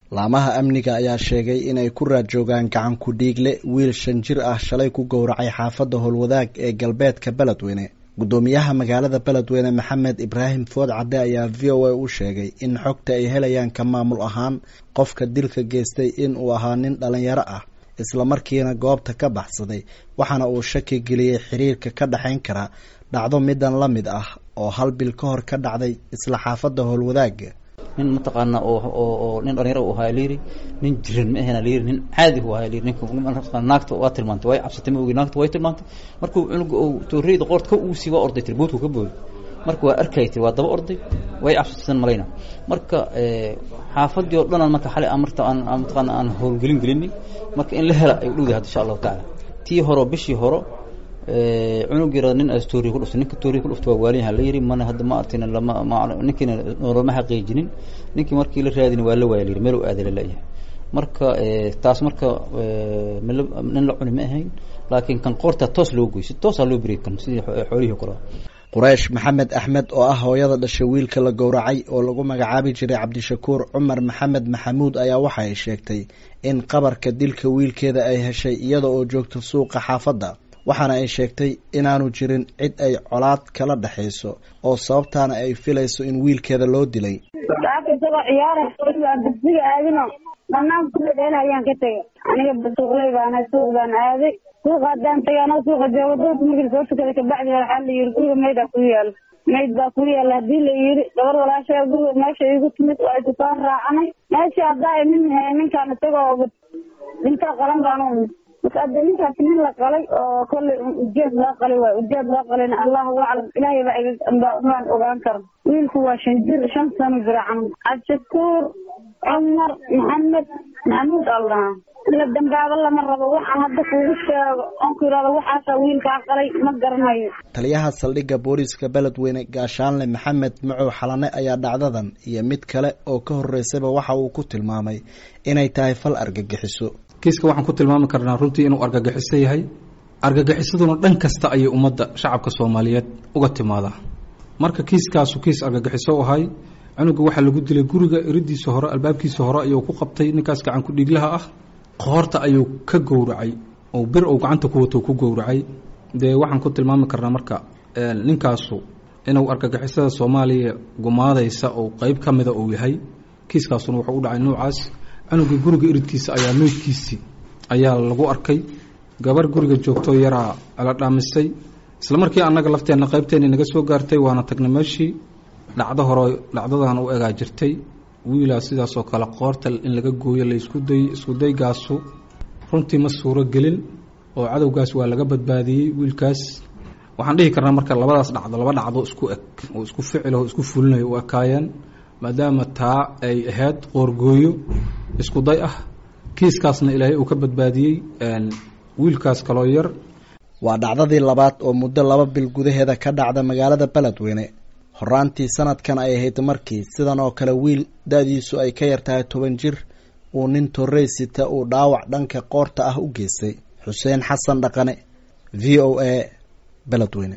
laamaha amniga ayaa sheegay inay ku raad joogaan gacan ku dhiigle wiil shan jir ah shalay ku gowracay xaafadda howlwadaag ee galbeedka beledweyne guddoomiyaha magaalada beledweyne maxamed ibraahim food cadde ayaa v o a u sheegay in xogta ay helayaan ka maamul ahaan qofka dilka geystay in uu ahaa nin dhalinyaro ah islamarkiina goobta ka baxsaday waxaana uu shaki geliyey xiriirka ka dhexayn kara dhacdo midan la mid ah oo hal bil ka hor ka dhacday isla xaafadda howlwadaaga nin mataqaana oo nin dhalinyaro u ahaa layiri nin jiran ma ahena layiri nin caadi u ahaa layiri ninka naagta waa tilmaantay way cabsatay ma ogi naagta way tilmaantay markuu cunuga uu tooreyda qoorta ka uusi waa orday tiri boodku ka booday marka waa arkay tiri waa daba orday way cabsataysan malayna marka xaafadii oo dhan aan marka xalay amarta aan mataqaana aan howlgelin gelinay marka in la hela ay u dhowdahay hadda insha allahu tacaala tii horo bishii horo cunug yara nin as tooriya ku dhuftay ninka tooriya ku dhuftay waa waalinyaha la yiri mana hadda ma artin lama ma ninkiina noolama xaqiijinin ninkii markii la raadin waa la waaya la yiri meel u aaday la leeyahay marka taas marka nin la cuni ma ahayn laakiin kan qoorta toos loo goy si toosaa loo beriy kan sidii xoolihii kale quraysh maxamed axmed oo ah hooyada dhashay wiilka la gowracay oo lagu magacaabi jiray cabdishakuur cumar maxamed maxamuud ayaa waxa ay sheegtay in qabarka dilka wiilkeeda ay heshay iyada oo joogta suuqa xaafadda waxaana ay sheegtay inaanu jirin cid ay colaad kala dhexayso oo sababtaana ay filayso in wiilkeeda loo dilay isagoo ciyaara dugsiga aadino banaanka kudhedheel ayaan ka tegay aniga suuqley baana suuq baan aaday suuqa haddaan tagay anoo suuqa joogo doorka markii soo tukaday kabacdi waxaa la yiri guriga maydaa ku yaalo mayd baa ku yaala hadii la yiri gabar walaashaa guriga meesha igu timid waa isu soo raacanay meesha haddaa nin ninkaan isagoo dhintaa qalan baan marka hadda ninkaasi nin la qalay oo kollay ujeed loo qalay waay ujeed loo qalayna allahu aclam ilaahay baa baan ogaan karo wiilku waa shan jir shan sano jira camal cabdishakuur cumar maxamed maxamuud allah la dambaabo lama rabo waxaan hadda kuugu sheego oonku yidhahdo waxaasaa wiilkaa qalay ma garanayo taliyaha saldhigga booliiska beledweyne gaashaanle maxamed macow xalane ayaa dhacdadan iyo mid kale oo ka horeysayba waxa uu ku tilmaamay inay tahay fal argagixiso kiiska waxaan ku tilmaami karnaa runtii inuu argagixiso yahay argagixisaduna dhan kasta ayay ummadda shacabka soomaaliyeed uga timaadaa marka kiiskaasu kiis argagixiso ahay cunuga waxaa lagu dilay guriga iridiisa hore albaabkiisa hore ayuu ku qabtay ninkaas gacan ku-dhiiglaha ah qoorta ayuu ka gowracay oo bir uu gacanta ku wato ku gowracay dee waxaan ku tilmaami karnaa marka ninkaasu inuu argagixisada soomaaliya gumaadaysa oo qeyb ka mida uu yahay kiiskaasuna wuxuu u dhacay noocaas cunuga guriga iridkiisa ayaa meydkiisii ayaa lagu arkay gabar guriga joogto yaraa la dhaamisay isla markii annaga lafteenna qaybteeni naga soo gaartay waana tagnay meeshii dhacdo hore dhacdadan u egaa jirtay wiilaa sidaasoo kale qoorta in laga gooyo la isku day iskudaygaasu runtii ma suuro gelin oo cadowgaas waa laga badbaadiyey wiilkaas waxaan dhihi karnaa marka labadaas dhacdo laba dhacdo isku eg oo isku ficil oo isku fulinayo u ekaayeen maadaama taa ay ahayd qoorgooyo isku day ah kiiskaasna ilaahay uu ka badbaadiyey wiilkaas kaloo yar waa dhacdadii labaad oo muddo laba bil gudaheeda ka dhacda magaalada beledweyne horaantii sanadkan ay ahayd markii sidan oo kale wiil da-diisu ay ka yartahay toban jir uu nin torrey sita uu dhaawac dhanka qoorta ah u geystay xuseen xasan dhaqane v o a beledweyne